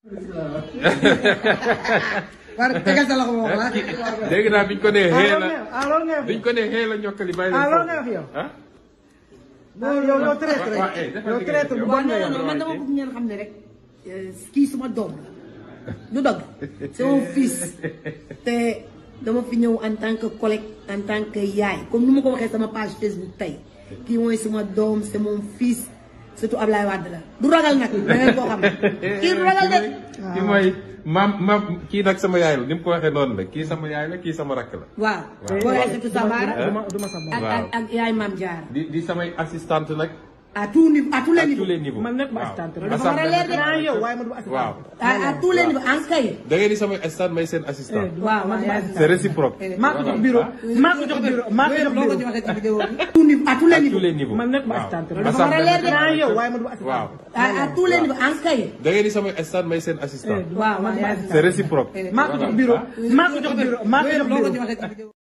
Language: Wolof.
war tegal sa loxo boobu ah. dégg naa biñ ko nee xee la ah loolu ngay wax biñ ko nee xee la ñokkali bàyyi ah loolu leen ngay wax yow. ah yow yow yow traître waaw eh, defal yow li nga traître def. bu waaw bon nga non non yow. man dama bëgg ngeen xam ne rek kii suma doom la du dëgg c'est mon fils te dama fi ñëw en tant que collègue en tant que yaay comme ni ma ko waxee sama page Facebook tey kii mooy suma doom c'est mon fils surtout Ablaye Wade la du ragal nag da ngeen koo xam kii du ragal de kii mooy maam maam kii nag sama yaay la ni mu ko waxee noonu la kii sama yaay la kii sama rakk la waaw Waaw. booy Aïssatou Sabara duma duma sa ak ak ak yaay Maam Diarra di di samay assistante nag à tout niveau à tous les à tous niveaux les niveaux man nekk ma waaw. assistante Loolu dafa war a leer de. naa yow waaye ma du assistante. waaw à à tous les niveaux en kay da ngeen di samay assistante may seen assistant waaw waaw yaay c'est réciproque maa ko jox bureau maa ko jox bureau maa ko jox loo ko bureau. ci waxee ci vidéo bi tout niveau à tous les à tous niveaux les niveaux man nekk ma waaw. assistante. Loolu dafa war a leer de. naa yow waaye ma du assistante. waaw à à tous les niveaux en kay da ngeen di samay assistante may seen assistant waaw waaw yaay c'est réciproque maa ko jox bureau maa ko jox bureau maa ko jox loo ko bureau. ci waxee ci vidéo